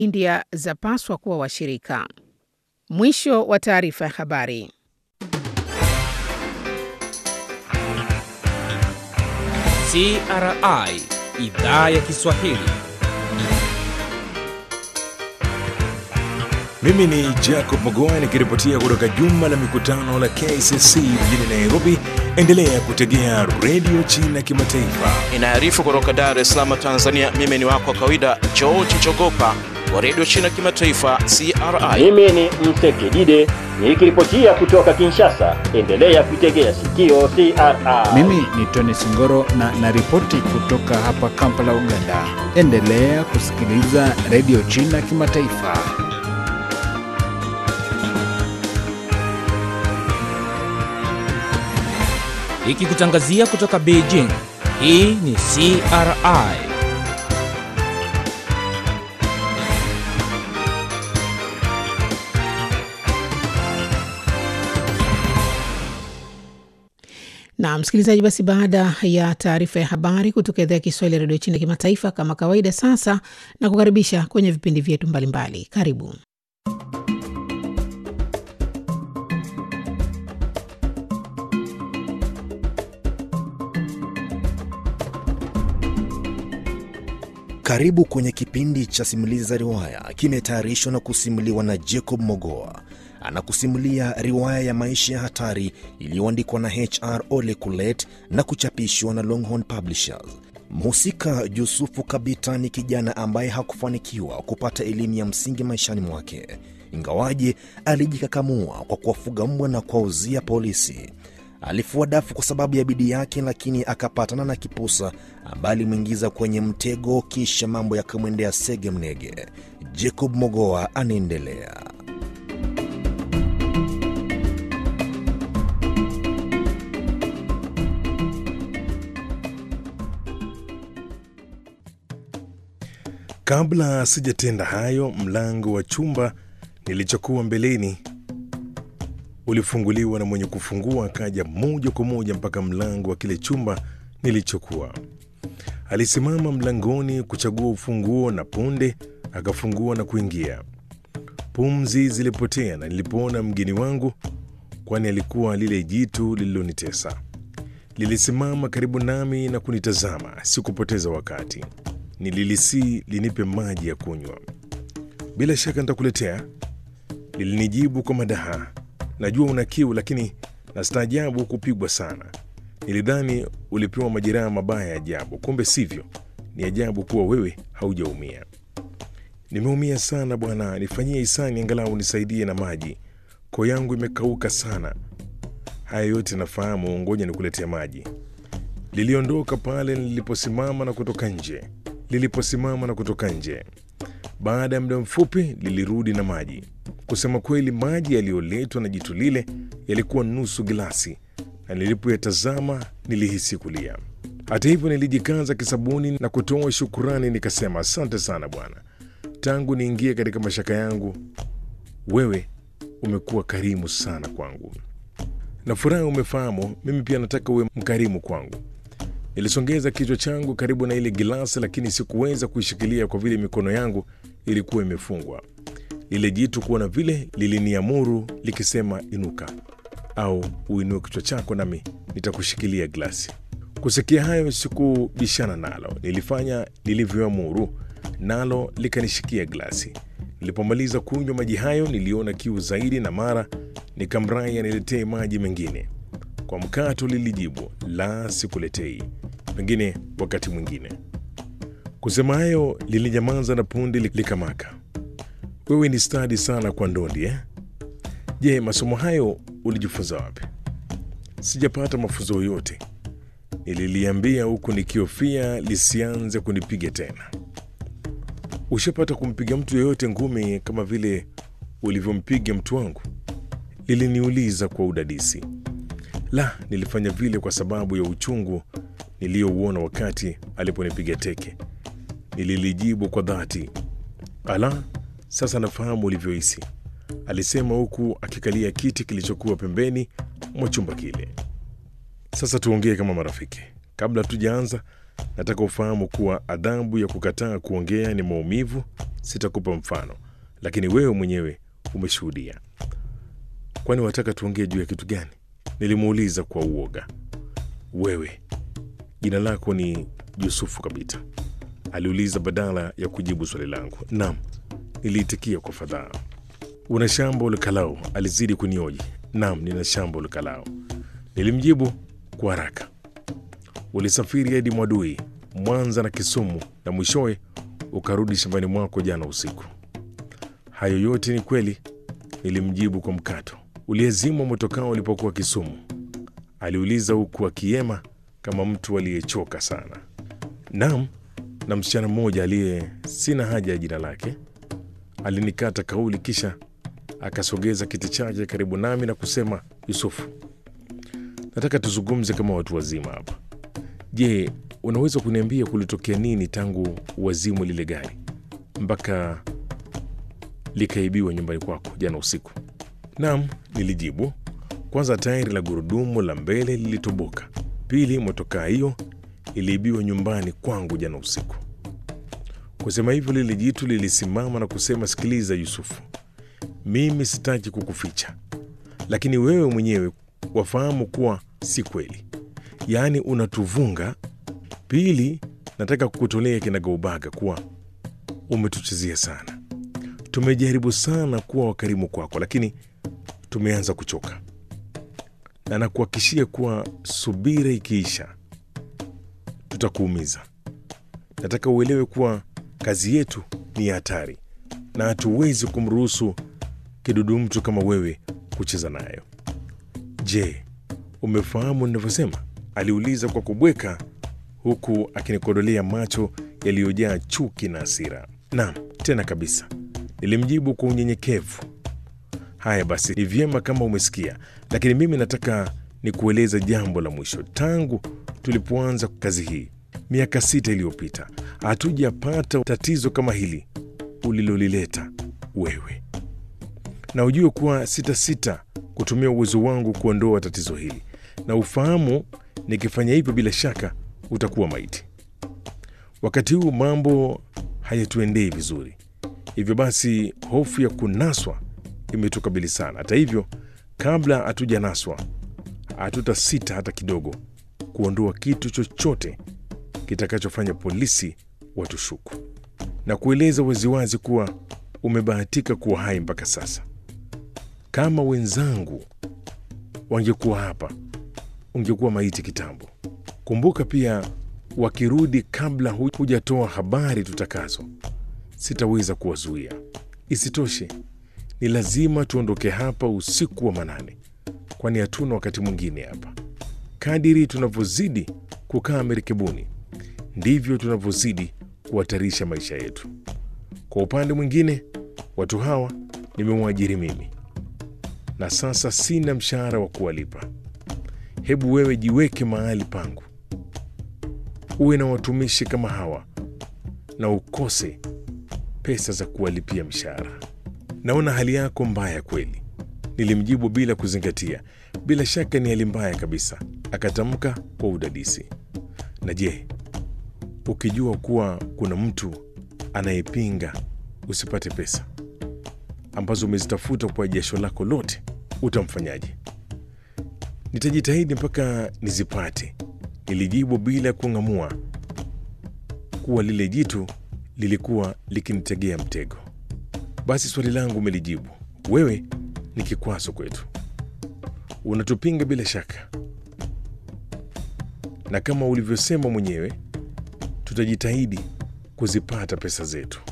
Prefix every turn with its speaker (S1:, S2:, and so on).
S1: India zapaswa kuwa washirika. Mwisho wa taarifa ya habari.
S2: CRI idhaa ya Kiswahili.
S3: Mimi ni Jacob Mogoa nikiripotia kutoka jumba la mikutano la KCC mjini Nairobi. Endelea kutegea redio China Kimataifa.
S4: Inaarifu kutoka Dar es Salaam, Tanzania. Mimi ni wako wa kawaida George Chogopa wa redio China Kimataifa, CRI.
S5: Mimi ni Msekidide nikiripotia kutoka Kinshasa. Endelea kuitegea sikio CRI.
S6: Mimi ni Tony Singoro na naripoti kutoka hapa Kampala, Uganda. Endelea kusikiliza redio China Kimataifa.
S2: Ikikutangazia kutoka Beijing. Hii ni CRI.
S1: Na msikilizaji, basi baada ya taarifa ya habari kutoka idhaa ya Kiswahili ya redio China Kimataifa, kama kawaida, sasa na kukaribisha kwenye vipindi vyetu mbalimbali. Karibu.
S7: Karibu kwenye kipindi cha simulizi za riwaya, kimetayarishwa na kusimuliwa na Jacob Mogoa. Anakusimulia riwaya ya maisha ya hatari iliyoandikwa na HR Ole Kulet na kuchapishwa na Longhorn Publishers. Mhusika Yusufu Kabita ni kijana ambaye hakufanikiwa kupata elimu ya msingi maishani mwake, ingawaje alijikakamua kwa kuwafuga mbwa na kuwauzia polisi. Alifua dafu kwa sababu ya bidii yake, lakini akapatana na kipusa ambaye alimwingiza kwenye mtego, kisha mambo yakamwendea sege mnege. Jacob Mogoa anaendelea.
S3: Kabla sijatenda hayo, mlango wa chumba nilichokuwa mbeleni ulifunguliwa na mwenye kufungua akaja moja kwa moja mpaka mlango wa kile chumba nilichokuwa. Alisimama mlangoni kuchagua ufunguo na punde akafungua na kuingia. Pumzi zilipotea na nilipoona mgeni wangu, kwani alikuwa lile jitu lililonitesa. Lilisimama karibu nami na kunitazama. Sikupoteza wakati, nililisii linipe maji ya kunywa. Bila shaka nitakuletea, lilinijibu kwa madaha. Najua una kiu, lakini nastaajabu kupigwa sana. Nilidhani ulipewa majeraha mabaya ya ajabu, kumbe sivyo. Ni ajabu kuwa wewe haujaumia. Nimeumia sana bwana, nifanyie hisani, angalau nisaidie na maji. Koo yangu imekauka sana. Haya yote nafahamu, ngoja nikuletea maji. Liliondoka pale niliposimama na kutoka nje. Liliposimama na kutoka nje, baada ya muda mfupi lilirudi na maji. Kusema kweli, maji yaliyoletwa na jitu lile yalikuwa nusu gilasi, na nilipoyatazama nilihisi kulia. Hata hivyo, nilijikaza kisabuni na kutoa shukurani, nikasema asante sana bwana, tangu niingie katika mashaka yangu, wewe umekuwa karimu sana kwangu. Na furaha umefahamu, mimi pia nataka uwe mkarimu kwangu. Nilisongeza kichwa changu karibu na ile gilasi, lakini sikuweza kuishikilia kwa vile mikono yangu ilikuwa imefungwa. Lile jitu kuona vile liliniamuru likisema, inuka au uinue kichwa chako nami nitakushikilia glasi. Kusikia hayo, sikubishana nalo, nilifanya lilivyoamuru, nalo likanishikia glasi. Nilipomaliza kunywa maji hayo, niliona kiu zaidi, na mara nikamrai aniletee maji mengine. Kwa mkato lilijibu, la, sikuletei, pengine wakati mwingine. Kusema hayo, lilinyamaza na punde likamaka. Wewe ni stadi sana kwa ndondi eh? Je, masomo hayo ulijifunza wapi? Sijapata mafunzo yoyote, nililiambia huku nikihofia lisianze kunipiga tena. Ushapata kumpiga mtu yeyote ngumi kama vile ulivyompiga mtu wangu? Liliniuliza kwa udadisi. La, nilifanya vile kwa sababu ya uchungu niliyouona wakati aliponipiga teke, nililijibu kwa dhati. Ala, sasa nafahamu ulivyohisi, alisema huku akikalia kiti kilichokuwa pembeni mwa chumba kile. Sasa tuongee kama marafiki. Kabla tujaanza, nataka ufahamu kuwa adhabu ya kukataa kuongea ni maumivu. Sitakupa mfano, lakini wewe mwenyewe umeshuhudia. Kwani wataka tuongee juu ya kitu gani? Nilimuuliza kwa uoga. Wewe jina lako ni Yusufu Kabita? aliuliza badala ya kujibu swali langu. Naam, niliitikia kwa fadhaa. Una shamba ulikalao? Alizidi kunioji. Naam, nina shamba ulikalao, nilimjibu kwa haraka. Ulisafiri hadi Mwadui, Mwanza na Kisumu na mwishowe ukarudi shambani mwako jana usiku. Hayo yote ni kweli, nilimjibu kwa mkato. Uliezimwa motokao ulipokuwa Kisumu? aliuliza huku akiema kama mtu aliyechoka sana. Naam, na msichana mmoja aliye sina haja ya jina lake alinikata kauli, kisha akasogeza kiti chake karibu nami na kusema, Yusufu, nataka tuzungumze kama watu wazima hapa. Je, unaweza kuniambia kulitokea nini tangu wazimu lile gari mpaka likaibiwa nyumbani kwako jana usiku? Naam, nilijibu. Kwanza, tairi la gurudumu la mbele lilitoboka. Pili, motokaa hiyo iliibiwa nyumbani kwangu jana usiku. Kusema hivyo, lile jitu lilisimama na kusema, sikiliza Yusufu, mimi sitaki kukuficha, lakini wewe mwenyewe wafahamu kuwa si kweli, yaani unatuvunga. Pili, nataka kukutolea kinagaubaga kuwa umetuchezea sana. Tumejaribu sana kuwa wakarimu kwako, lakini tumeanza kuchoka, na nakuhakikishia kuwa subira ikiisha tutakuumiza. Nataka uelewe kuwa kazi yetu ni ya hatari na hatuwezi kumruhusu kidudu mtu kama wewe kucheza nayo. Je, umefahamu ninavyosema? aliuliza kwa kubweka, huku akinikodolea macho yaliyojaa chuki na hasira. Naam, tena kabisa, nilimjibu kwa unyenyekevu. Haya basi, ni vyema kama umesikia, lakini mimi nataka nikueleza jambo la mwisho. Tangu tulipoanza kazi hii miaka sita iliyopita, hatujapata tatizo kama hili ulilolileta wewe, na ujue kuwa sitasita kutumia uwezo wangu kuondoa tatizo hili, na ufahamu nikifanya hivyo, bila shaka utakuwa maiti. Wakati huu mambo hayatuendei vizuri, hivyo basi hofu ya kunaswa imetukabili sana. Hata hivyo, kabla hatujanaswa, hatutasita hata kidogo kuondoa kitu chochote kitakachofanya polisi watushuku na kueleza waziwazi kuwa umebahatika kuwa hai mpaka sasa. Kama wenzangu wangekuwa hapa, ungekuwa maiti kitambo. Kumbuka pia, wakirudi kabla hujatoa habari tutakazo, sitaweza kuwazuia. Isitoshe, ni lazima tuondoke hapa usiku wa manane, kwani hatuna wakati mwingine hapa. Kadiri tunavyozidi kukaa merikebuni ndivyo tunavyozidi kuhatarisha maisha yetu. Kwa upande mwingine, watu hawa nimemwajiri mimi na sasa sina mshahara wa kuwalipa. Hebu wewe jiweke mahali pangu, uwe na watumishi kama hawa na ukose pesa za kuwalipia mshahara. Naona hali yako mbaya kweli, nilimjibu bila kuzingatia. Bila shaka ni hali mbaya kabisa, akatamka kwa udadisi. Na je, ukijua kuwa kuna mtu anayepinga usipate pesa ambazo umezitafuta kwa jasho lako lote, utamfanyaje? Nitajitahidi mpaka nizipate, nilijibu bila kung'amua kuwa lile jitu lilikuwa likinitegea mtego. Basi swali langu umelijibu. Wewe ni kikwazo kwetu, unatupinga bila shaka, na kama ulivyosema mwenyewe, tutajitahidi kuzipata pesa zetu.